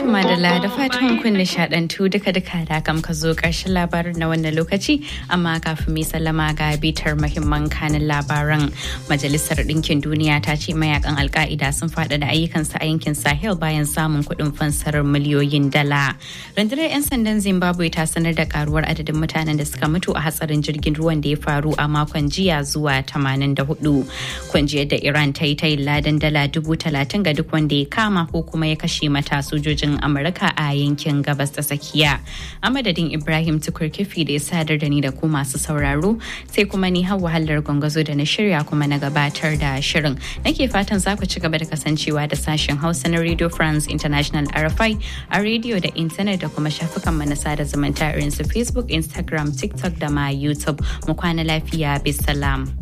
Tuma da da fatan kun nishadantu duka-duka da kam ka zo ƙarshen labarin na wannan lokaci amma kafin mai sallama ga bitar mahimman kanin labaran majalisar ɗinkin duniya ta ce mayakan alka'ida sun faɗaɗa ayyukansu a yankin sahel bayan samun kuɗin fansarar miliyoyin dala rundunar 'yan sandan zimbabwe ta sanar da karuwar adadin mutanen da suka mutu a hatsarin jirgin ruwan da ya faru a makon jiya zuwa 84 kungiyar da iran ta yi ta ladan dala dubu talatin ga duk wanda ya kama ko kuma ya kashe mata sojojin amurka a yankin gabas ta tsakiya a madadin ibrahim tukur kifi da ya sadar da ni da ku masu sauraro sai kuma ni hawa wahalar gwangwazo da na shirya kuma na gabatar da shirin nake fatan za ku ci gaba da kasancewa da sashen hausa na radio france international rfi a rediyo da intanet da kuma shafukan mu na sada zumunta irin su facebook instagram tiktok da ma youtube mu kwana lafiya bisalam.